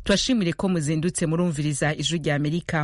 turashimire ko muzindutse murumviriza ijwi rya amerika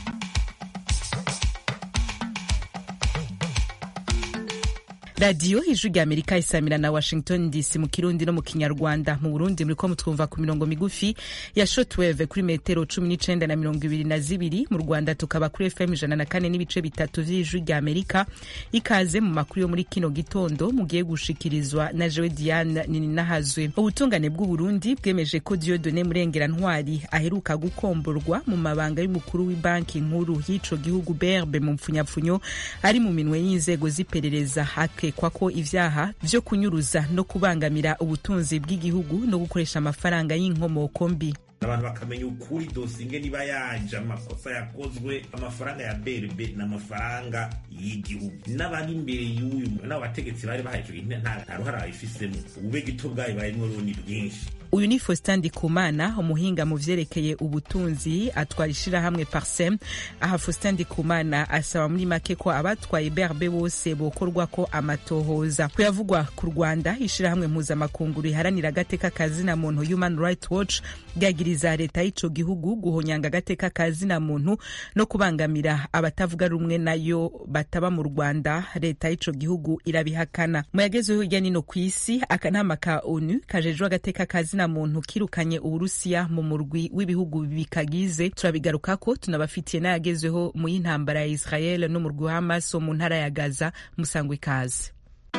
radiyo ijwi rya amerika isamira na washington dc mu kirundi no mu kinyarwanda mu burundi muriko mutwumva ku mirongo migufi ya shotweve kuri metero cumi n'icenda na mirongo ibiri na zibiri mu rwanda tukaba kuri fm ijana na kane n'ibice bitatu vy'ijwi rya amerika ikaze mu makuru yo muri kino gitondo mugiye gushikirizwa na jewe diane nininahazwe ubutungane bw'uburundi bwemeje ko diodone murengera ntwari aheruka gukomborwa mu mabanga y'umukuru w'ibanki nkuru y'ico gihugu berbe mu mpfunyapfunyo ari mu minwe y'inzego z'iperereza hake kwa ko ivyaha vyo kunyuruza no kubangamira ubutunzi bw'igihugu no gukoresha amafaranga y'inkomoko mbi abantu bakamenya ukuri dosinge niba yaje amakosa yakozwe amafaranga ya brb n'amafaranga y'igihugu n'abari imbere y'uyu n'abo bategetsi bari bahaye ico gihe nta ruhara babifisemo ubube gito bwayo barimwo rero ni bwinshi uyu ni faustin ndikumana umuhinga mu vyerekeye ubutunzi atwara ishirahamwe parsem aha faustin ndikumana asaba muri make ko abatwaye brb bose bokorwa ko amatohoza kuyavugwa ku rwanda ishirahamwe mpuzamakungu riharanira agateka kazina muntu human right watch ryagiriza leta y'ico gihugu guhonyanga agateka kazina muntu no kubangamira abatavuga rumwe nayo bataba mu rwanda leta y'ico gihugu irabihakana mu yagezeho hirya nino kw'isi akanama ka onu kajejwe agateka kazina muntu kirukanye uburusiya mu murwi w'ibihugu bikagize turabigarukako tunabafitiye n'ayagezweho mu y'intambara ya israel n'umurwi wa hamas wo mu ntara ya gaza musangwa ikaze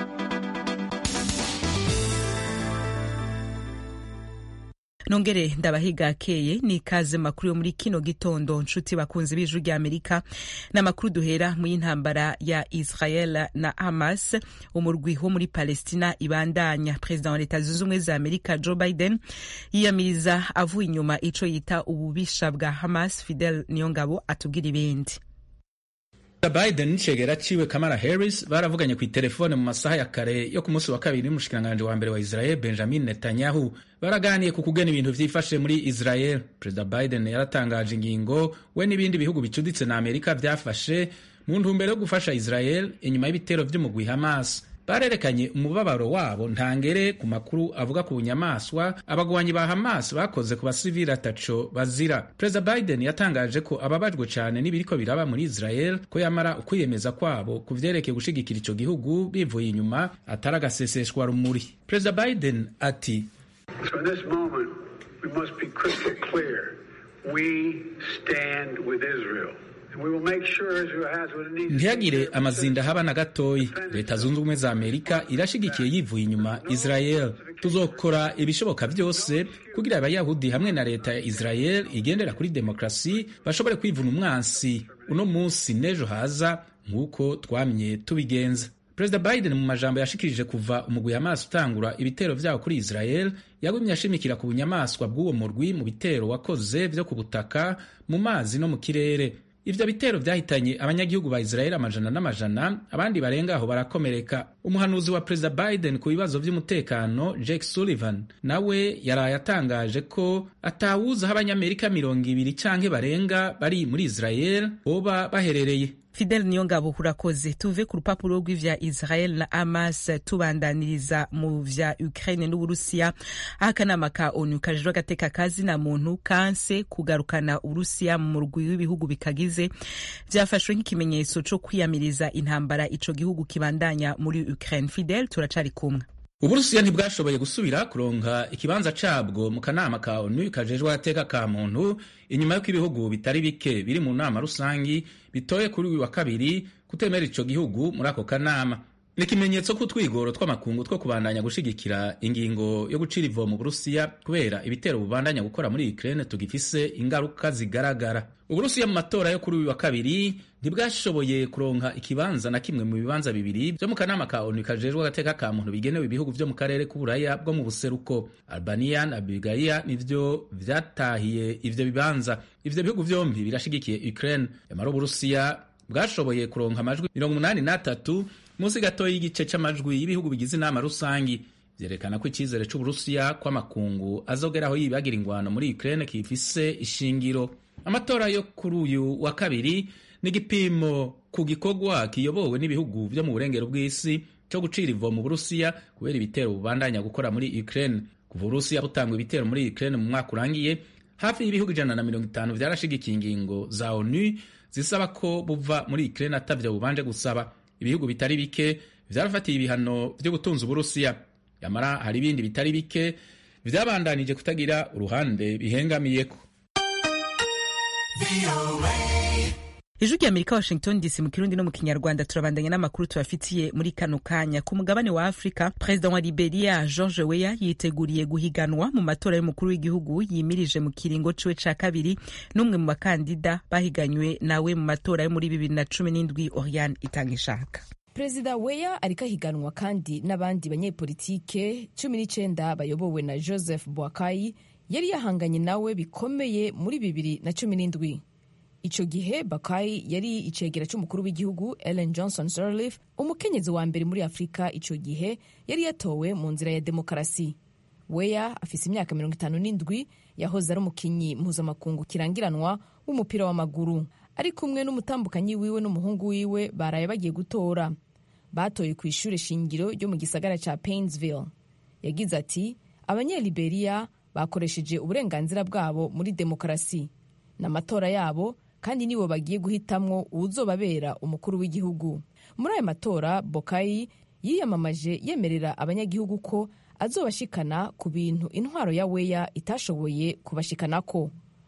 nongere ndabahiga akeye ni ikaze makuru yo muri kino gitondo nshuti bakunzi b'ijwi rya amerika n'amakuru duhera mu y'intambara ya israel na hamas umurwi wo muri palestina ibandanya perezida wa leta zunze ubumwe za amerika joe biden yiyamiriza avuye inyuma ico yita ububisha bwa hamas fidel niyongabo atubwira ibindi Biden n'icegera ciwe Kamala Harris baravuganye ku itelefone mu masaha ya kare yo ku munsi wa kabiri n'umushikiranganji wa mbere wa Israel Benjamin Netanyahu baraganiye ku kugena ibintu vyifashe muri Israel. Perezida Biden yaratangaje ingingo we n'ibindi bihugu bicuditse na Amerika vyafashe mu ntumbero yo gufasha Israel inyuma y'ibitero vy'umugwi Hamas. barerekanye umubabaro wabo ntangere ku makuru avuga ku bunyamaswa abagwanyi ba Hamas bakoze ku basivili ataco bazira. Perezida Biden yatangaje ko ababajwe cyane n'ibiriko biraba muri Israel ko yamara ukwiyemeza kwabo ku vyerekeye gushigikira ico gihugu bivuye inyuma atari agaseseshwa rumuri. Perezida Biden ati So in this moment, we must be crystal clear. We stand with Israel. ntihagire amazinda haba na gatoyi leta zunze ubumwe za amerika irashigikiye yivuye inyuma israel tuzokora ibishoboka byose kugira abayahudi hamwe na leta ya israel igendera kuri demokarasi bashobore kwivuna umwansi uno munsi n'ejo haza nk'uko twamye tubigenza perezida biden mu majambo yashikirije kuva umugwi hamas utangura ibitero vyawo kuri israel yagumye ashimikira ku bunyamaswa bw'uwo murwi mu bitero wakoze vyo ku butaka mu mazi no mu kirere ivyo bitero vyahitanye abanyagihugu ba Israeli amajana n'amajana abandi barenga aho barakomereka umuhanuzi wa perezida Biden ku bibazo vy'umutekano Jake Sullivan nawe yaraye atangaje ko atawuzi aho abanyamerika mirongo ibiri canke barenga bari muri Israel boba baherereye Fidel Niyongabo urakoze tuve ku rupapuro rw'ivya Israel na Hamas tubandaniriza mu vya Ukraine n'Uburusiya aho akanama ka ONU kajejwe agateka kazina muntu kanse kugarukana Uburusiya mu murwi w'ibihugu bikagize vyafashwe nk'ikimenyetso co kwiyamiriza intambara ico gihugu kibandanya muri Ukraine. Fidel turacari kumwe uburusiya ntibwashoboye gusubira kuronka ikibanza cabwo mu kanama ka onu kajejwe agateka ka muntu inyuma y'uko ibihugu bitari bike biri mu nama rusangi bitoye kuri uyu wa kabiri kutemera ico gihugu muri ako kanama ni ikimenyetso k'utwigoro tw'amakungu two kubandanya gushigikira ingingo yo gucira ivo mu burusiya kubera ibitero bubandanya gukora muri ukraine tugifise ingaruka zigaragara uburusiya mu matora yo kuri uyu wa kabiri ntibwashoboye kuronka ikibanza na kimwe mu bibanza bibiri vyo mu kanama ka onu kajejwe agateka ka muntu bigenewe ibihugu vyo mu karere k'uburaya bwo mu buseruko albania na bulgaria nivyo vyatahiye ivyo bibanza ivyo bihugu vyombi birashigikiye ukraine yamara uburusiya bwashoboye kuronka amajwi mirongo umunani n'atatu munsi gato y'igice c'amajwi y'ibihugu bigize inama rusangi vyerekana ko icizere c'uburusiya kw'amakungu azogeraho yibagira ingwano muri ukraine kifise ishingiro amatora yo kuri uyu wa kabiri ni igipimo ku gikorwa kiyobowe n'ibihugu vyo mu burengero bw'isi co gucira ivo mu burusiya kubera ibitero bubandanya gukora muri ukraine kuva uburusiya butangwa ibitero muri ukraine mu mwaka urangiye hafi y'ibihugu ijana na mirongo itanu vyarashigikiye ingingo za onu zisaba ko buva muri ukraine atavyo bubanje gusaba ibihugu bitari bike vyarafatiye ibihano vyo gutunza uburusiya yamara hari ibindi bitari bike vyabandanije kutagira uruhande bihengamiyeko ijwi rya amerika washington dc mu kirundi no mu kinyarwanda turabandanya n'amakuru tubafitiye muri kano kanya ku mugabane wa afurika perezida wa liberia george weya yiteguriye guhiganwa mu matora y'umukuru w'igihugu yimirije mu kiringo ciwe ca kabiri n'umwe mu bakandida bahiganywe nawe mu matora yo muri bibiri na cumi n'indwi oriane itanga ishaka perezida weya ariko ahiganwa kandi n'abandi banyepolitike cumi n'icenda bayobowe na joseph boakai yari yahanganye nawe bikomeye muri bibiri na cumi n'indwi ico gihe bakayi yari icegera c'umukuru w'igihugu ellen johnson sirleaf umukenyezi wa mbere muri afurika ico gihe yari yatowe mu nzira ya demokarasi weya afise imyaka mirongo itanu n'indwi yahoze ari umukinyi mpuzamakungu kirangiranwa w'umupira w'amaguru ari kumwe n'umutambukanyi wiwe n'umuhungu wiwe baraye bagiye gutora batoye ku ishure shingiro ryo mu gisagara ca painesville yagize ati abanyeliberiya bakoresheje uburenganzira bwabo muri demokarasi n'amatora yabo kandi nibo bagiye guhitamwo uwuzobabera umukuru w'igihugu muri ayo matora bokayi yiyamamaje yemerera abanyagihugu ko azobashikana ku bintu intwaro ya weya itashoboye kubashikanako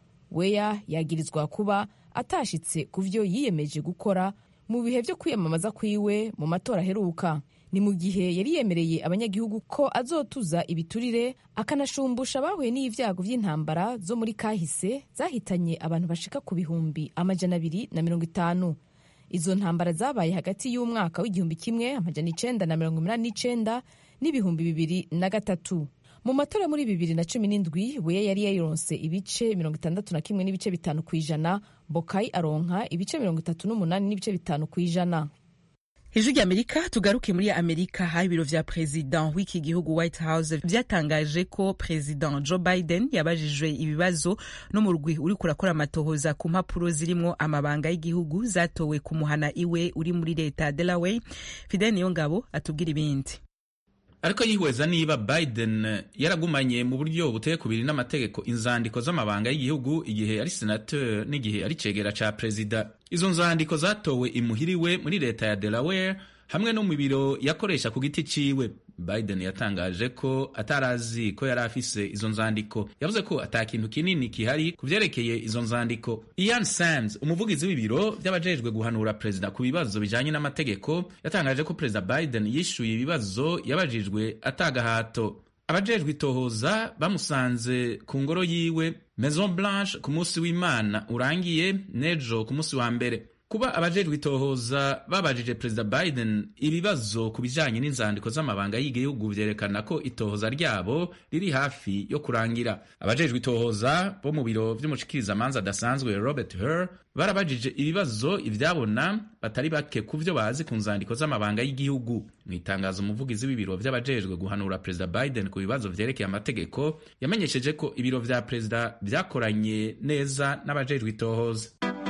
weya yagirizwa kuba atashitse ku vyo yiyemeje gukora mu bihe vyo kwiyamamaza kwiwe mu matora aheruka ni mu gihe yari yemereye abanyagihugu ko azotuza ibiturire akanashumbusha abahuye n'ibyago vy'intambara zo muri kahise zahitanye abantu bashika ku bihumbi amajana abiri na mirongo itanu izo ntambara zabaye hagati y'umwaka w'igihumbi kimwe amajana icenda na mirongo umunani n'icenda n'ibihumbi bibiri na gatatu mu matora muri bibiri na cumi n'indwi weya yari yayironse ibice mirongo itandatu na kimwe n'ibice bitanu ku ijana bokayi aronka ibice mirongo itatu n'umunani n'ibice bitanu ku ijana ijwi ry'amerika tugaruke muri amerika aho ibiro vya perezida w'iki gihugu white house vyatangaje ko perezida joe biden yabajijwe ibibazo n'umurwi uriko urakora amatohoza ku mpapuro zirimwo amabanga y'igihugu zatowe kumuhana iwe uri muri leta ya delaware fidel niyongabo atubwira ibindi ariko yihweza niba biden yaragumanye mu buryo buteye kubiri n'amategeko inzandiko z'amabanga y'igihugu igihe ari senateur n'igihe ari cegera ca perezida izo nzandiko zatowe imuhiriwe muri leta ya delaware hamwe no mu biro yakoresha ku giti ciwe biden yatangaje ko atarazi ko yari afise izo nzandiko yavuze ko ata kintu kinini kihari ku vyerekeye izo nzandiko ian sams umuvugizi w'ibiro vy'abajejwe guhanura perezida ku bibazo bijanye n'amategeko yatangaje ko perezida biden yishuye ibibazo yabajijwe atagahato abajejwe itohoza bamusanze ku ngoro yiwe maison blanche ku munsi w'imana urangiye nejo ku munsi wa mbere kuba abajejwe itohoza babajije perezida biden ibibazo ku bijanye n'inzandiko z'amabanga y'igihugu vyerekana ko itohoza ryabo riri hafi yo kurangira abajejwe itohoza bo mu biro vy'umushikirizamanza adasanzwe robert her barabajije ibibazo ivyabona batari bake ku vyo bazi ku nzandiko z'amabanga y'igihugu mu itangazo umuvugizi w'ibiro vy'abajejwe guhanura perezida biden ku bibazo vyerekeye amategeko yamenyesheje ko ibiro vya perezida vyakoranye neza n'abajejwe itohoza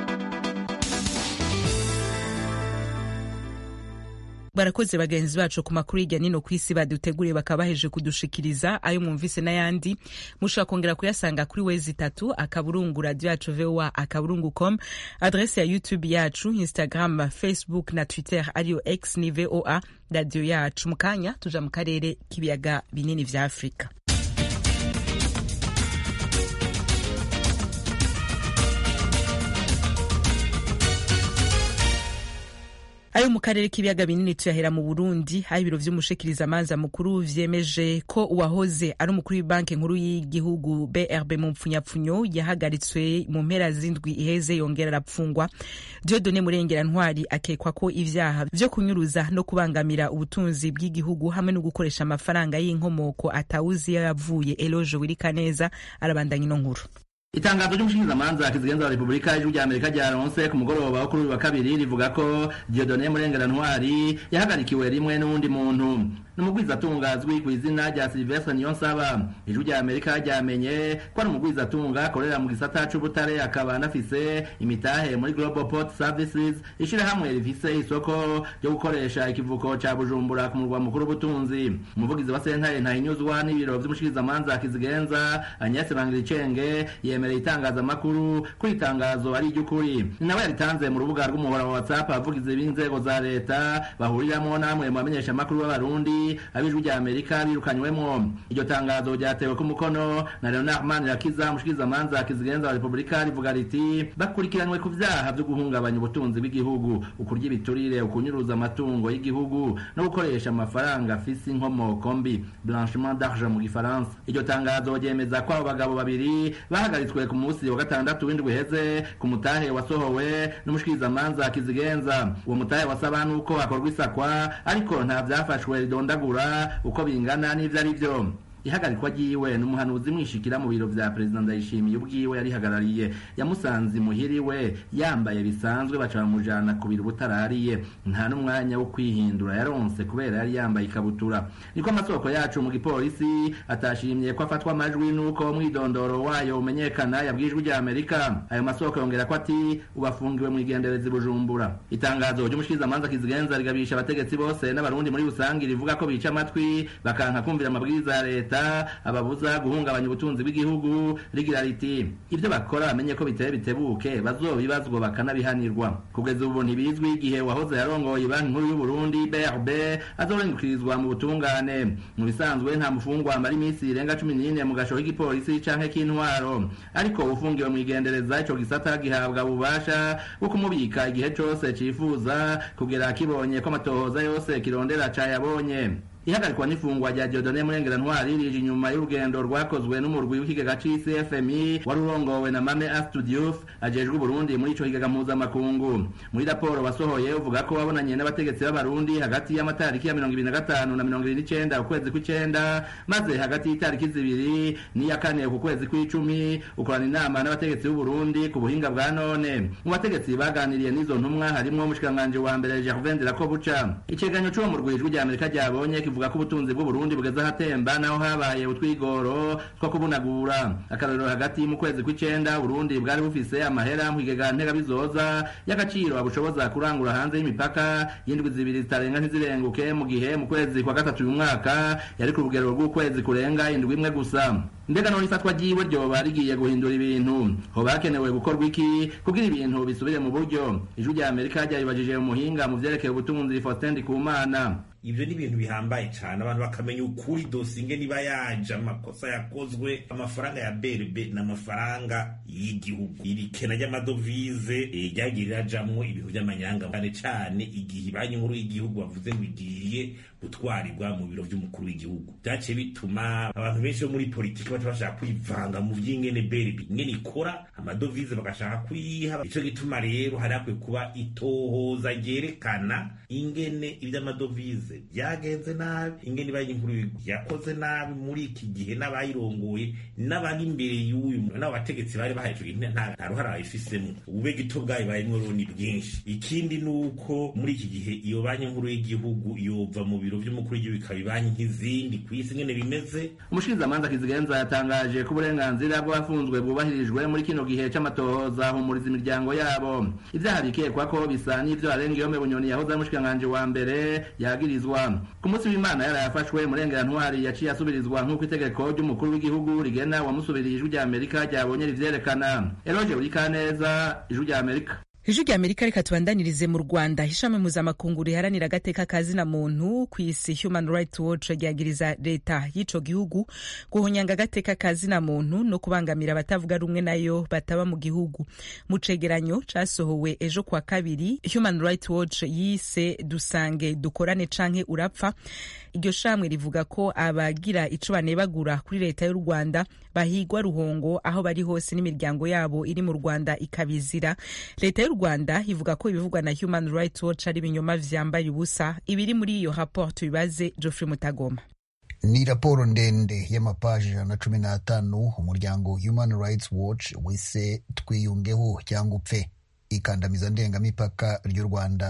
barakoze bagenzi bacu ku makuru hirya nino ku isi baduteguriye bakaba baheje kudushikiriza ayo mwumvise n'ayandi mushobora kongera kuyasanga kuri wezi itatu akaburungu radio yacu voa akaburungu com adrese ya youtube yacu instagram facebook na twitter ariyo x ni voa radio yacu mu kanya tuja mu karere k'ibiyaga binini vya afurika ayo mu karere k'ibiyaga binini tuyahera mu burundi aho ibiro vy'umushikirizamanza mukuru vyemeje ko uwahoze ari umukuru w'ibanki nkuru y'igihugu brb mu mpfunyapfunyo yahagaritswe mu mpera z'indwi iheze yongera arapfungwa diodone murengera ntwari akekwa ko ivyaha vyo kunyuruza no kubangamira ubutunzi bw'igihugu hamwe no gukoresha amafaranga y'inkomoko atawuzi yavuye eloge wirikaneza arabandanya ino nkuru itangazo ry'umushingamanza kizigenza wa repubulika y'ijwi rya amerika ryaronse ku mugoroba wo kuri uyu wa kabiri rivuga ko diodone murengera ntwari yahagarikiwe rimwe n'uwundi muntu ni umugwizatunga azwi ku izina rya silvestre niyonsaba ijwi rya amerika ryamenye ko ari umugwizatunga akorera mu gisata c'ubutare akaba anafise imitahe muri global port services ishirahamwe rifise isoko ryo gukoresha ikivuko ca bujumbura ku murwa mukuru w'ubutunzi umuvugizi wa sentare ntahinyuzwa n'ibiro vy'umushikirizamanza kizigenza agnes bangiricenge yemereye itangazamakuru ko itangazo ari iry'ukuri ni nawe yaritanze mu rubuga rw'umuhora wa whatsapp abavugizi b'inzego za leta bahuriramwo namwe mu bamenyeshamakuru b'abarundi ab'ijwi rya amerika birukanywemwo iryo tangazo ryatewe ku mukono na leonard manirakiza umushikirizamanza kizigenza wa repubulika rivuga riti bakurikiranywe ku vyaha vyo guhungabanya ubutunzi bw'igihugu ukurya ibiturire ukunyuruza amatungo y'igihugu no gukoresha amafaranga afise inkomoko mbi blanchiment d'argent mu gifaransa iryo tangazo ryemeza ko abo bagabo babiri bahagaritswe ku munsi wa gatandatu w'indwi heze ku mutahe wasohowe n'umushikirizamanza kizigenza uwo mutahe wasaba nuko hakorwa isakwa ariko nta vyafashwe ridondagura uko bingana n'ivyo ari vyo ihagarikwa ryiwe n'umuhanuzi mwishikira mu biro vya perezida ndayishimiye ubwiwe yarihagarariye yamusanze imuhiriwe yambaye bisanzwe baca bamujana ku biro butarariye nta n'umwanya wo kwihindura yaronse kubera yari yambaye ikabutura niko amasoko yacu mu gipolisi atashimye ko afatwa amajwi n'uko umwidondoro wayo umenyekana yabwijwe rya amerika ayo masoko yongera ko ati ubafungiwe mu igenderezi bujumbura itangazo ry'umushikirizamanza kizigenza rigabisha abategetsi bose n'abarundi muri rusange rivuga ko bica amatwi bakanka kumvira amabwiriza ya leta ababuza guhungabanya ubutunzi bw'igihugu rigira riti ibyo bakora bamenye ko biteye bitebuke bazobibazwa bakanabihanirwa kugeza ubu ntibizwi igihe wahoze yarongoye banki nkuru y'u Burundi BRB azorengukirizwa mu butungane mu bisanzwe nta mufungwa amara iminsi irenga cumi n'ine mu gasho k'igipolisi canke k'intwaro ariko ufungiwe mu igendereza ico gisata gihabwa ububasha bwo kumubika igihe cose cifuza kugera kibonye ko amatohoza yose kirondera cayabonye ihagarikwa n'ifungwa rya Dieudonne Murengera Ntwari rije inyuma y'urugendo rwakozwe n'umurwi w'ikigega c'isi FMI wari urongowe na Mame Astudiouf ajejwe Burundi muri ico kigega mpuzamakungu muri raporo wasohoye uvuga ko wabonanye n'abategetsi b'abarundi hagati y'amatariki ya mirongo ibiri na gatanu na mirongo ibiri n'icenda ukwezi kw'icenda maze hagati y'itariki zibiri n'iya kane ku kwezi kw'icumi ukorana inama n'abategetsi b'Uburundi ku buhinga bwa none mu bategetsi baganiriye n'izo ntumwa harimwo umushikiranganji wa mbere Gervais Ndirakobuca icegeranyo c'uwo murwi ijwi rya Amerika ryabonye kivuga ko ubutunzi bw'uburundi bugeze ahatemba naho habaye utwigoro two kubunagura akarorero hagati mu kwezi kw'icenda uburundi bwari bufise amahera mu kigega ntegabizoza y'agaciro abushoboza kurangura hanze y'imipaka y'indwi zibiri zitarenga ntizirenguke mu gihe mu kwezi kwa gatatu uyu mwaka yari ku rugero rw'ukwezi kurenga indwi imwe gusa mbega none ifatwa ryiwe ryoba rigiye guhindura ibintu hoba hakenewe gukorwa iki kugira ibintu bisubire mu buryo ijwi rya amerika ryaribajije umuhinga mu vyerekeye ubutunzi faustin ndikumana ibyo ni ibintu bihambaye cyane abantu bakamenya ukuri dosinge niba yaje amakosa yakozwe amafaranga ya berbe ni amafaranga y'igihugu iri kena ry'amadovize ryagiye rirajamwo ibihu by'amanyanga cyane cyane igihe banki nkuru y'igihugu bavuze ngo igiye gutwarirwa mu biro by'umukuru w'igihugu byaciye bituma abantu benshi bo muri politiki baca bashaka kwivanga mu by'ingene berbe ingene ikora amadovize bagashaka kuyiha ico gituma rero hari hakwiye kuba itohoza ryerekana ingene iby'amadovize byagenze nabi ingene banki nkuru yakoze nabi muri iki gihe n'abayirongoye n'abari imbere y'uyu n'abo bategetsi bari bahejwe nta ruhara bayifisemo ubube gito bwayo barimwo rero ni bwinshi ikindi ni uko muri iki gihe iyo banki nkuru y'igihugu yova mu biro by'umukuru w'igihugu ikaba ibanki nk'izindi ku isi ingene bimeze umushikirizamanza kizigenza yatangaje ko uburenganzira bw'abafunzwe bwubahirijwe muri kino gihe c'amatohoza humuriza imiryango yabo ivyaha bikekwa ko bisa n'ivyo arenga yome bunyoni yahoze ari umushikiranganji wa mbere yagirizwa ku munsi w'imana yarayafashwe murengera ntwari yaciye asubirizwa nk'uko itegeko ry'umukuru w'igihugu rigena wamusubiriye ijwi rya amerika ryabonye rivyerekana eroje urikaneza ijwi rya amerika ijwi rya amerika reka tubandanirize mu rwanda ishami mpuzamakungu riharanira agateka kazina muntu ku isi human rights watch ryagiriza leta y'ico gihugu guhonyanga agateka kazina muntu no kubangamira abatavuga rumwe nayo bataba mu gihugu mu cegeranyo casohowe ejo kwa kabiri human rights watch yise dusange dukorane canke urapfa iryo shamwe rivuga ko abagira ico banebagura kuri leta y'u rwanda bahigwa ruhongo aho bari hose n'imiryango yabo iri mu rwanda ikabizira leta y'u rwanda ivuga ko ibivugwa na human rights watch ari ibinyoma vyambaye ubusa ibiri muri iyo raporo tubibaze geoffrey mutagoma ni raporo ndende y'amapaji ijana na cumi n'atanu umuryango human rights watch wise twiyungeho cyangwa upfe ikandamiza ndengamipaka ry'u rwanda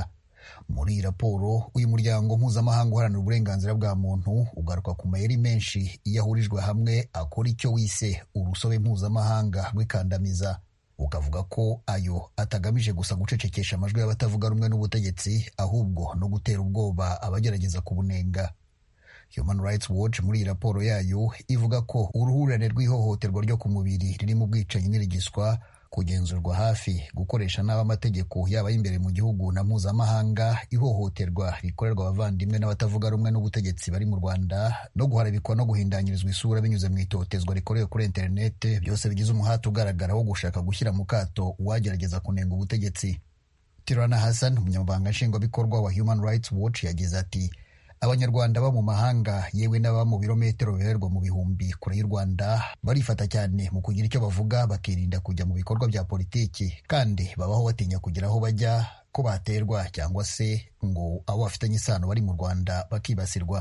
muri iyi raporo uyu muryango mpuzamahanga uharanira uburenganzira bwa muntu ugaruka ku mayeri menshi iyo ahurijwe hamwe akora icyo wise urusobe mpuzamahanga rw'ikandamiza ukavuga ko ayo atagamije gusa gucecekesha amajwi y'abatavuga rumwe n'ubutegetsi ahubwo no gutera ubwoba abagerageza kubunenga Human Rights Watch muri iyi raporo yayo ivuga ko uruhurirane rw'ihohoterwa ryo ku mubiri riri mu bwicanyi n'irigiswa kugenzurwa hafi gukoresha nabi amategeko yaba y'imbere mu gihugu na mpuzamahanga ihohoterwa rikorerwa abavandimwe n'abatavuga rumwe n'ubutegetsi bari mu rwanda no guharabikwa no guhindanyirizwa isura binyuze mu itotezwa rikorewe kuri interinete byose bigize umuhati ugaragara wo gushaka gushyira mu kato uwagerageza kunenga ubutegetsi tirana hassan umunyamabanga nshingwabikorwa wa human rights watch yagize ati abanyarwanda baba mu mahanga yewe n'ababa mu birometero bihererwa mu bihumbi kure y'u rwanda barifata cyane mu kugira icyo bavuga bakirinda kujya mu bikorwa bya politiki kandi babaho batinya kugira aho bajya ko baterwa cyangwa se ngo abo bafitanye isano bari mu rwanda bakibasirwa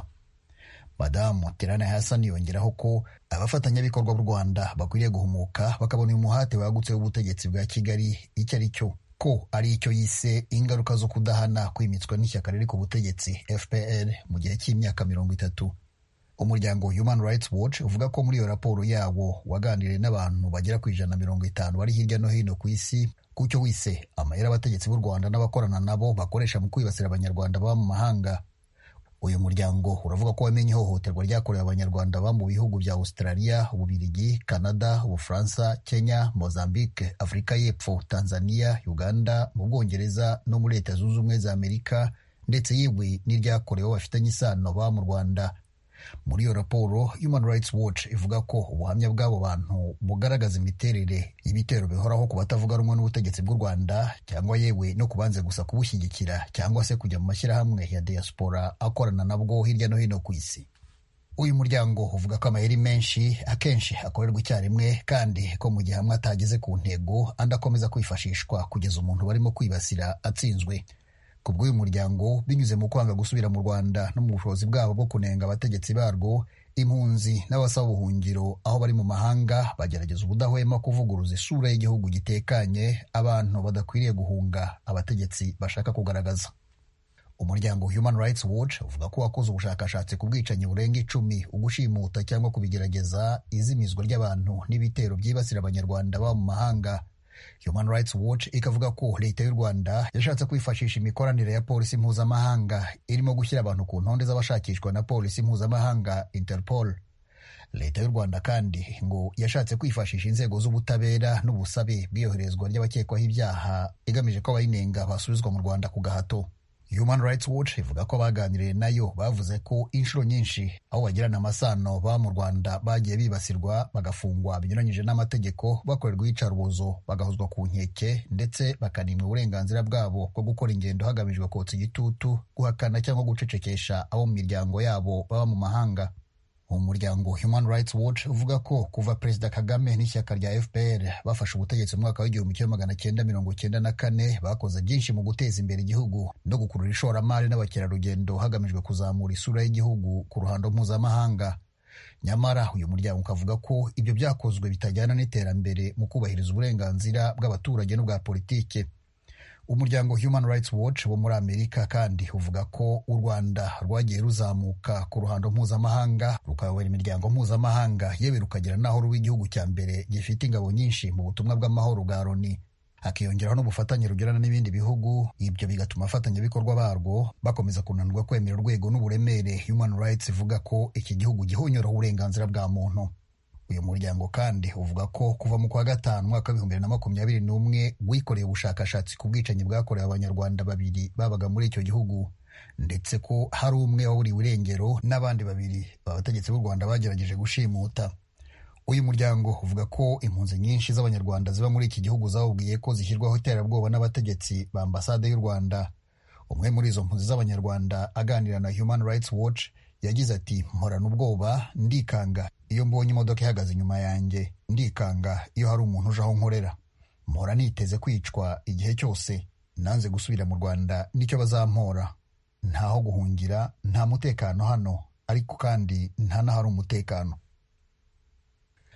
madamu terana hasani yongeraho ko abafatanyabikorwa b'u rwanda bakwiriye guhumuka bakabona uyu muhate wagutse w'ubutegetsi bwa kigali icyo ari cyo ko ari icyo yise ingaruka zo kudahana kwimitswa n'ishyaka riri ku butegetsi fpr mu gihe cy'imyaka mirongo itatu umuryango human rights watch uvuga ko muri iyo raporo yawo waganiriye n'abantu bagera ku ijana na mirongo itanu bari hirya no hino ku isi ku cyo wise amayeri abategetsi b'u rwanda n'abakorana nabo bakoresha mu kwibasira abanyarwanda baba mu mahanga uyu muryango uravuga ko wamenye ihohoterwa ryakorewe abanyarwanda baba mu bihugu bya australia ububirigi canada ubufaransa kenya mozambique afurika y'epfo tanzania uganda mu bwongereza no muri leta zunze ubumwe za amerika ndetse yewe n'iryakorewe bafitanye isano baba mu rwanda muri iyo raporo human rights watch ivuga ko ubuhamya bw'abo bantu bugaragaza imiterere y'ibitero bihoraho ku batavuga rumwe n'ubutegetsi bw'u rwanda cyangwa yewe no kubanze gusa kubushyigikira cyangwa se kujya mu mashyirahamwe ya diaspora akorana nabwo hirya no hino ku isi uyu muryango uvuga ko amayeri menshi akenshi akorerwa icyarimwe kandi ko mu gihe hamwe atageze ku ntego andi akomeza kwifashishwa kugeza umuntu barimo kwibasira atsinzwe ku bw'uyu muryango binyuze mu kwanga gusubira mu rwanda no mu bushobozi bwabo bwo kunenga abategetsi barwo impunzi n'abasaba ubuhungiro aho bari mu mahanga bagerageza ubudahwema kuvuguruza isura y'igihugu gitekanye abantu badakwiriye guhunga abategetsi bashaka kugaragaza umuryango human rights watch uvuga ko wakoze ubushakashatsi ku bwicanyi burenga icumi ugushimuta cyangwa kubigerageza izimizwa ry'abantu n'ibitero byibasira abanyarwanda baba mu mahanga human rights watch ikavuga ko leta y'u rwanda yashatse kwifashisha imikoranire ya polisi mpuzamahanga irimo gushyira abantu ku ntonde z'abashakishwa na polisi mpuzamahanga interpol leta y'u rwanda kandi ngo yashatse kwifashisha inzego z'ubutabera n'ubusabe bw'iyoherezwa ry'abakekwaho ibyaha igamije ko abayinenga basubizwa mu rwanda ku gahato human rights watch ivuga ko abaganiriye nayo bavuze ko inshuro nyinshi aho bagirana amasano baba mu rwanda bagiye bibasirwa bagafungwa binyuranyije n'amategeko bakorerwa iyicarubozo bagahozwa ku nkeke ndetse bakanimwa uburenganzira bwabo bwo gukora ingendo hagamijwe kotsa igitutu guhakana cyangwa gucecekesha abo mu miryango yabo baba mu mahanga umuryango human rights watch uvuga ko kuva perezida kagame n'ishyaka rya fpr bafashe ubutegetsi mu mwaka w'igihumbi kimwe magana cyenda mirongo cyenda na kane bakoze byinshi mu guteza imbere igihugu no gukurura ishoramari n'abakerarugendo hagamijwe kuzamura isura y'igihugu ku ruhando mpuzamahanga nyamara uyu muryango ukavuga ko ibyo byakozwe bitajyana n'iterambere mu kubahiriza uburenganzira bw'abaturage n'ubwa politike umuryango human rights watch wo muri amerika kandi uvuga ko u rwanda rwagiye ruzamuka ku ruhando mpuzamahanga rukayobora imiryango mpuzamahanga yewe rukagira n'aho ruba igihugu cya mbere gifite ingabo nyinshi mu butumwa bw'amahoro bwa loni hakiyongeraho n'ubufatanye rugirana n'ibindi bihugu ibyo bigatuma abafatanyabikorwa barwo bakomeza kunanirwa kwemera urwego n'uburemere human rights ivuga ko iki gihugu gihonyoraho uburenganzira bwa muntu uyu muryango kandi uvuga ko kuva mu kwa gatanu umwaka w'ibihumbi bibiri na makumyabiri n'umwe wikoreye ubushakashatsi ku bwicanyi bwakorewe abanyarwanda babiri babaga muri icyo gihugu ndetse ko hari umwe waburiwe irengero n'abandi babiri abategetsi b'u rwanda bagerageje gushimuta uyu muryango uvuga ko impunzi nyinshi z'abanyarwanda ziba muri iki gihugu zawubwiye ko zishyirwaho iterabwoba n'abategetsi ba ambasade y'u rwanda umwe muri izo mpunzi z'abanyarwanda aganira na human rights watch yagize ati mporana ubwoba ndikanga iyo mbonye imodoka ihagaze inyuma yanjye ndikanga iyo hari umuntu uje aho nkorera mpora niteze kwicwa igihe cyose nanze gusubira mu rwanda nicyo bazampora ntaho guhungira nta mutekano hano ariko kandi nta n'ahari umutekano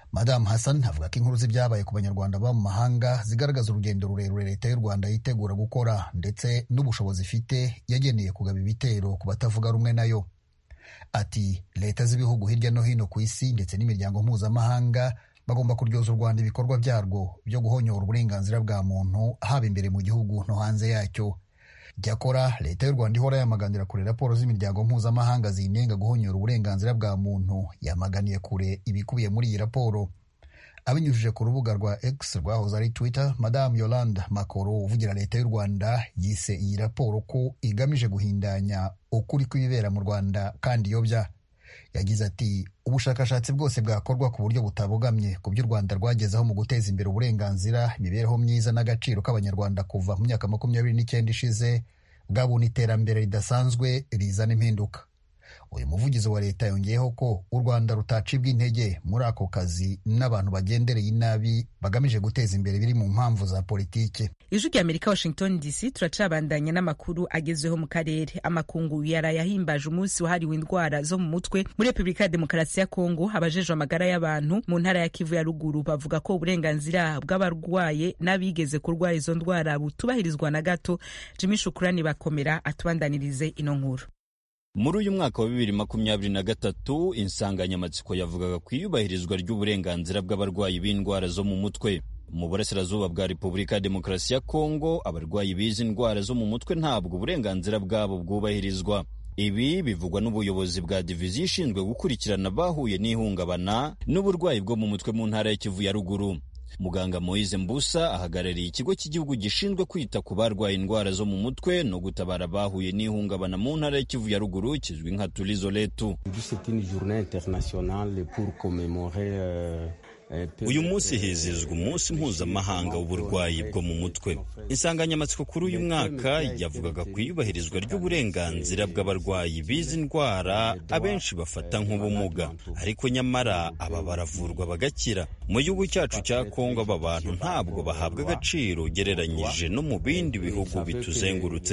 madamu hassan avuga ko inkuru z'ibyabaye ku banyarwanda baba mu mahanga zigaragaza urugendo rurerure leta y'u rwanda yitegura gukora ndetse n'ubushobozi ifite yageneye kugaba ibitero ku batavuga rumwe nayo ati leta z'ibihugu hirya no hino ku isi ndetse n'imiryango mpuzamahanga bagomba kuryoza u rwanda ibikorwa byarwo byo guhonyora uburenganzira bwa muntu haba imbere mu gihugu no hanze yacyo Cyakora leta y'u Rwanda ihora yamaganira kure raporo z'imiryango mpuzamahanga zinenga guhonyora uburenganzira bwa muntu yamaganiye kure ibikubiye muri iyi raporo abinyujije ku rubuga rwa X rwahoze ari Twitter Madame Yolande Makoro uvugira leta y'u Rwanda yise iyi raporo ko igamije guhindanya ukuri kw'ibibera mu Rwanda kandi iyobya yagize ati ubushakashatsi bwose bwakorwa ku buryo butabogamye ku byo u Rwanda rwagezeho mu guteza imbere uburenganzira imibereho myiza n'agaciro k'abanyarwanda kuva mu myaka makumyabiri n'icyenda ishize bwabona iterambere ridasanzwe rizana impinduka uyu muvugizi wa leta yongeyeho ko u rwanda rutacibwa intege muri ako kazi n'abantu bagendereye inabi bagamije guteza imbere biri mu mpamvu za politiki ijwi rya amerika washington dc turacabandanya n'amakuru agezweho mu karere amakungu yaraye ahimbaje umunsi wahariwe indwara zo mu mutwe muri repubulika ya demokarasi ya kongo abajejwe amagara y'abantu mu ntara ya kivu ya ruguru bavuga ko uburenganzira bw'abarwaye n'abigeze kurwara izo ndwara butubahirizwa na gato jimmy shukurani bakomera atubandanirize ino nkuru muri uyu mwaka wa bibiri makumyabiri na gatatu insanganyamatsiko yavugaga ku iyubahirizwa ry'uburenganzira bw'abarwayi b'indwara zo mu mutwe mu burasirazuba bwa repubulika ya demokarasi ya kongo abarwayi b'izi ndwara zo mu mutwe ntabwo uburenganzira bwabo bwubahirizwa ibi bivugwa n'ubuyobozi bwa diviziyo ishinzwe gukurikirana abahuye n'ihungabana n'uburwayi bwo mu mutwe mu ntara ya kivu ya ruguru muganga moise mbusa ahagarariye ikigo cy'igihugu gishinzwe kwita ku barwaye indwara zo mu mutwe no gutabara abahuye n'ihungabana mu ntara ya kivu ya ruguru kizwi nka turizo letu uyu munsi hizizwa umunsi mpuzamahanga w'uburwayi bwo mu mutwe insanganyamatsiko kuri uyu mwaka yavugaga ku iyubahirizwa ry'uburenganzira bw'abarwayi b'izi ndwara abenshi bafata nk'ubumuga ariko nyamara aba baravurwa bagakira mu gihugu cyacu cya kongo aba bantu ntabwo bahabwa agaciro ugereranyije no mu bindi bihugu bituzengurutse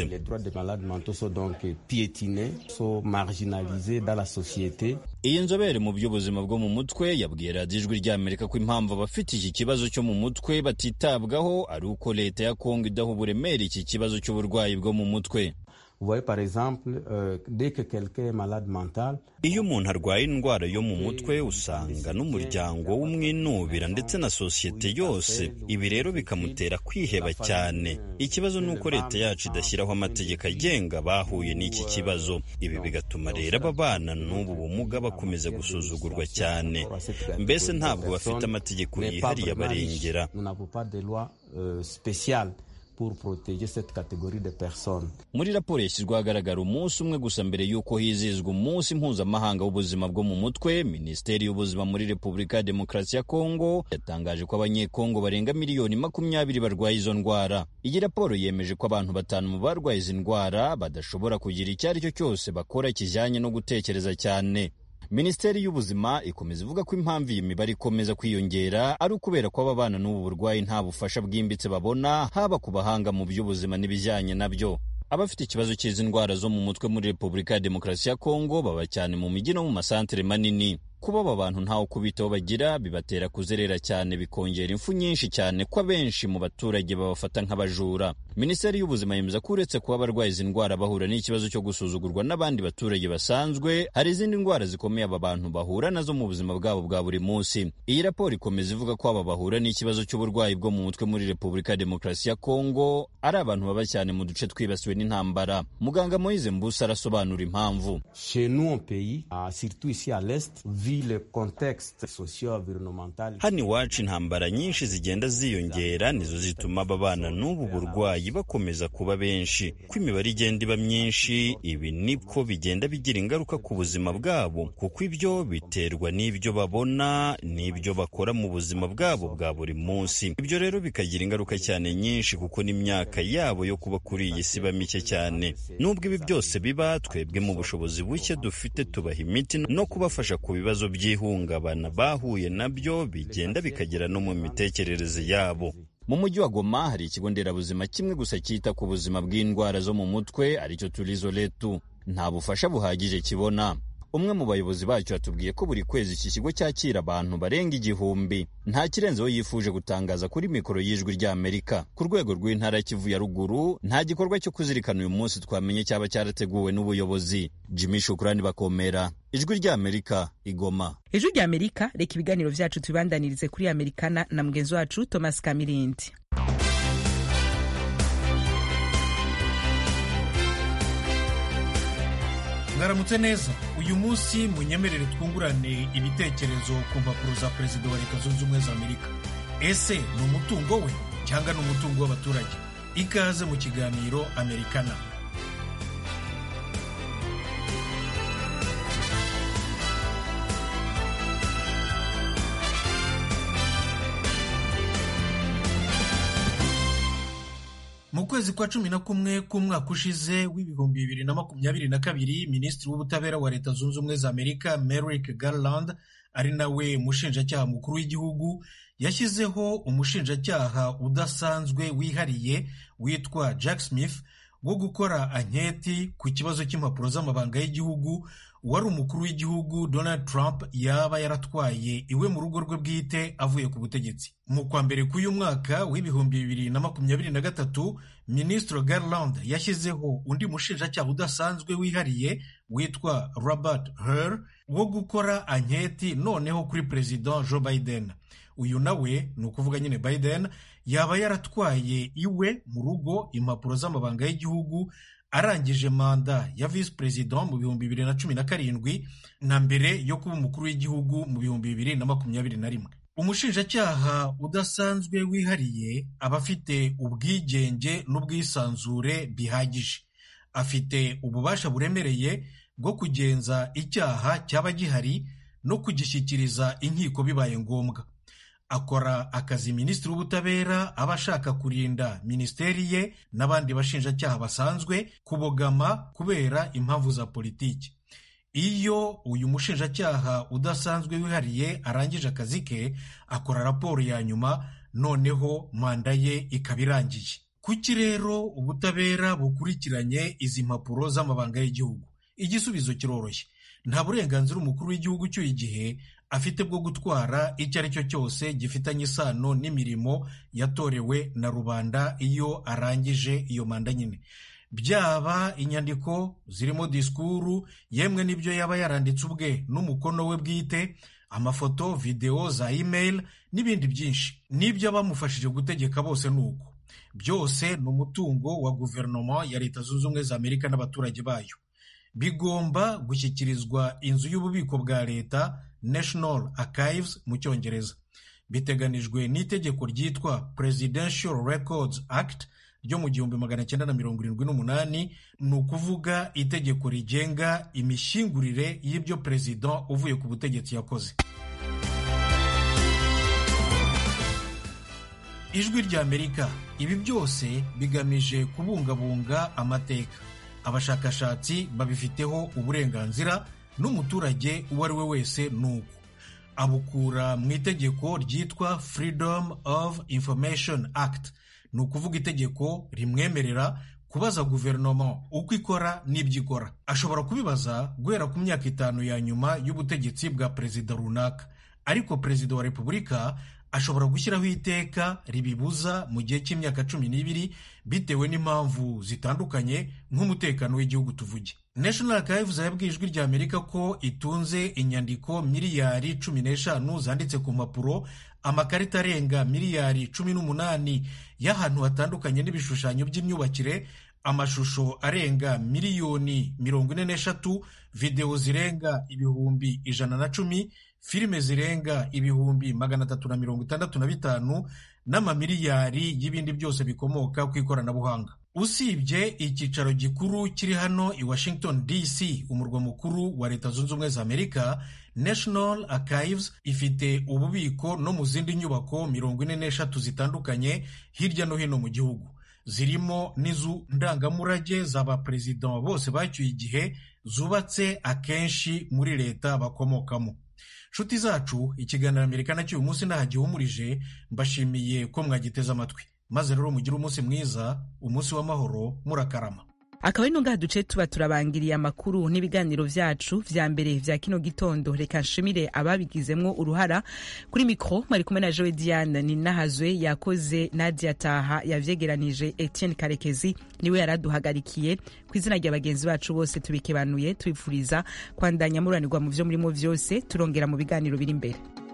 iyi nzobere mu by'ubuzima bwo mu mutwe yabwiye radiyo ijwi ry'amerika ko impamvu abafite iki kibazo cyo mu mutwe batitabwaho ari uko leta ya kongo idaha uburemere iki kibazo cy'uburwayi bwo mu mutwe iyo umuntu arwaye indwara yo mu mutwe usanga n'umuryango w'umwinubira ndetse na sosiyete yose ibi rero bikamutera kwiheba cyane ikibazo ni uko leta yacu idashyiraho amategeko agenga bahuye n'iki kibazo ibi bigatuma rero aba bana n'ubu bumuga bakomeza gusuzugurwa cyane mbese ntabwo bafite amategeko yihariye abarengera muri raporo yashyizweho ahagaragara umunsi umwe gusa mbere y'uko hizizwa umunsi mpuzamahanga w'ubuzima bwo mu mutwe minisiteri y'ubuzima muri repubulika ya demokarasi ya kongo yatangaje ko abanyekongo barenga miliyoni makumyabiri barwaye izo ndwara iyi raporo yemeje ko abantu batanu mu barwaye izi ndwara badashobora kugira icyo ari cyo cyose bakora kijyanye no gutekereza cyane minisiteri y'ubuzima ikomeza ivuga ko impamvu iyi mibare ikomeza kwiyongera ari ukubera ko aba bana n'ubu burwayi nta bufasha bwimbitse babona haba ku bahanga mu by'ubuzima n'ibijyanye nabyo abafite ikibazo cy'izi ndwara zo mu mutwe muri repubulika ya demokarasi ya kongo baba cyane mu mijyi no mu masantere manini kuba aba bantu ntawe kubitaho bagira bibatera kuzerera cyane bikongera impfu nyinshi cyane ko abenshi mu baturage babafata nk'abajura minisiteri y'ubuzima yemeza ko uretse kuba abarwaye izi ndwara bahura n'ikibazo cyo gusuzugurwa n'abandi baturage basanzwe hari izindi ndwara zikomeye aba bantu bahura nazo mu buzima bwabo bwa buri munsi iyi raporo ikomeza ivuga ko aba bahura n'ikibazo cy'uburwayi bwo mu mutwe muri repubulika ya demokarasi ya kongo ari abantu baba cyane mu duce twibasiwe n'intambara muganga moise mbusa arasobanura impamvu hano iwacu intambara nyinshi zigenda ziyongera nizo zituma aba bana n'ubu burwayi bakomeza kuba benshi ko imibare igenda iba myinshi ibi niko bigenda bigira ingaruka ku buzima bwabo kuko ibyo biterwa n'ibyo babona n'ibyo bakora mu buzima bwabo bwa buri munsi ibyo rero bikagira ingaruka cyane nyinshi kuko n'imyaka yabo yo kuba kuri iyi si iba mike cyane nubwo ibi byose biba twebwe mu bushobozi buke dufite tubaha imiti no kubafasha ku bibazo by'ihungabana bahuye nabyo bigenda bikagera no mu mitekerereze yabo mu mujyi wa goma hari ikigo nderabuzima kimwe gusa cyita ku buzima bw'indwara zo mu mutwe aricyo turizo letu nta bufasha buhagije kibona umwe mu bayobozi bacyo yatubwiye ko buri kwezi iki kigo cyakira abantu barenga igihumbi nta kirenzeho yifuje gutangaza kuri mikoro y'ijwi ry'amerika ku rwego rw'intara kivu ya ruguru nta gikorwa cyo kuzirikana uyu munsi twamenye cyaba cyarateguwe n'ubuyobozi jimmy shukurani bakomera ijwi ry'amerika igoma ijwi ry'amerika reka ibiganiro vyacu tubibandanirize kuri amerikana na mugenzi wacu thomas kamirindi mwaramutse neza uyu munsi munyemerere twungurane ibitekerezo ku mpapuro za perezida wa leta zunze ubumwe za amerika ese ni umutungo we cyangwa ni umutungo w'abaturage ikaze mu kiganiro amerikana mu kwezi kwa cumi na kumwe k'umwaka ushize w'ibihumbi bibiri na makumyabiri na kabiri minisitiri w'ubutabera wa leta zunze ubumwe za amerika merrick garland ari nawe mushinjacyaha mukuru w'igihugu yashyizeho umushinjacyaha udasanzwe wihariye witwa jack smith wo gukora anketi ku kibazo cy'impapuro z'amabanga y'igihugu wari umukuru w'igihugu donald trump yaba yaratwaye iwe mu rugo rwe bwite avuye ku butegetsi mu kwa mbere k'uyu mwaka w'ibihumbi bibiri na makumyabiri na gatatu minisitiri garland yashyizeho undi mushinjacyaha udasanzwe wihariye witwa robert her wo gukora anketi noneho kuri perezida joe biden uyu nawe ni ukuvuga nyine biden yaba yaratwaye iwe mu rugo impapuro z'amabanga y'igihugu arangije manda ya visi perezida mu bihumbi bibiri na cumi na karindwi na mbere yo kuba umukuru w'igihugu mu bihumbi bibiri na makumyabiri na rimwe umushinjacyaha udasanzwe wihariye aba afite ubwigenge n'ubwisanzure bihagije afite ububasha buremereye bwo kugenza icyaha cyaba gihari no kugishyikiriza inkiko bibaye ngombwa akora akazi minisitiri w'ubutabera aba ashaka kurinda minisiteri ye n'abandi bashinjacyaha basanzwe kubogama kubera impamvu za politiki iyo uyu mushinjacyaha udasanzwe wihariye arangije akazi ke akora raporo ya nyuma noneho manda ye ikaba irangiye kuki rero ubutabera bukurikiranye izi mpapuro z'amabanga y'igihugu igisubizo kiroroshye nta burenganzira umukuru w'igihugu cy'uyu gihe afite bwo gutwara icyo ari cyo cyose gifitanye isano n'imirimo yatorewe na rubanda iyo arangije iyo manda nyine byaba inyandiko zirimo disikuru yemwe n'ibyo yaba yaranditse ubwe n'umukono we bwite amafoto videwo za imeri n'ibindi byinshi n'ibyo abamufashije gutegeka bose ni uko byose ni umutungo wa guverinoma ya leta zunze ubumwe za amerika n'abaturage bayo bigomba gushyikirizwa inzu y'ububiko bwa leta national archives mu cyongereza biteganijwe n'itegeko ryitwa presidential records act ryo mu gihumbi magana cyenda na mirongo irindwi n'umunani ni ukuvuga itegeko rigenga imishyingurire y'ibyo perezida uvuye ku butegetsi yakoze ijwi rya amerika ibi byose bigamije kubungabunga amateka abashakashatsi babifiteho uburenganzira n'umuturage uwo ari we wese ni uko abukura mu itegeko ryitwa freedom of information act ni ukuvuga itegeko rimwemerera kubaza guverinoma uko ikora n'ibyo ikora ashobora kubibaza guhera ku myaka itanu ya nyuma y'ubutegetsi bwa perezida runaka ariko perezida wa repubulika ashobora gushyiraho iteka ribibuza mu gihe cy'imyaka cumi n'ibiri bitewe n'impamvu zitandukanye nk'umutekano w'igihugu tuvuge national archives yabwiye ijwi rya amerika ko itunze inyandiko miliyari cumi n'eshanu zanditse ku mpapuro amakarita arenga miliyari cumi n'umunani y'ahantu hatandukanye n'ibishushanyo by'imyubakire amashusho arenga miliyoni mirongo ine n'eshatu videwo zirenga ibihumbi ijana na cumi filime zirenga ibihumbi magana atatu na mirongo itandatu na bitanu n'amamiliyari y'ibindi byose bikomoka ku ikoranabuhanga usibye icyicaro gikuru kiri hano i washington dc umurwa mukuru wa leta zunze ubumwe za amerika national archives ifite ububiko no mu zindi nyubako mirongo ine n'eshatu zitandukanye hirya no hino mu gihugu zirimo n'inzu ndangamurage z'abaperezida bose bacyuye igihe zubatse akenshi muri leta bakomokamo nshuti zacu ikiganiro amerika nacyo uyu munsi ntaho gihumurije mbashimiye ko mwagiteze amatwi maze rero mugire umunsi mwiza umunsi w'amahoro murakarama akaba ari no ngaha duce tuba turabangiriye amakuru n'ibiganiro vyacu vya mbere vya kino gitondo reka nshimire ababigizemwo uruhara kuri mikro mwari kumwe na Joe Diane ni nahazwe yakoze Nadia Taha yavyegeranije Etienne Karekezi niwe yaraduhagarikiye ku izina rya bagenzi bacu bose tubikebanuye tubifuriza kwandanya muranirwa mu vyo murimo vyose turongera mu biganiro biri imbere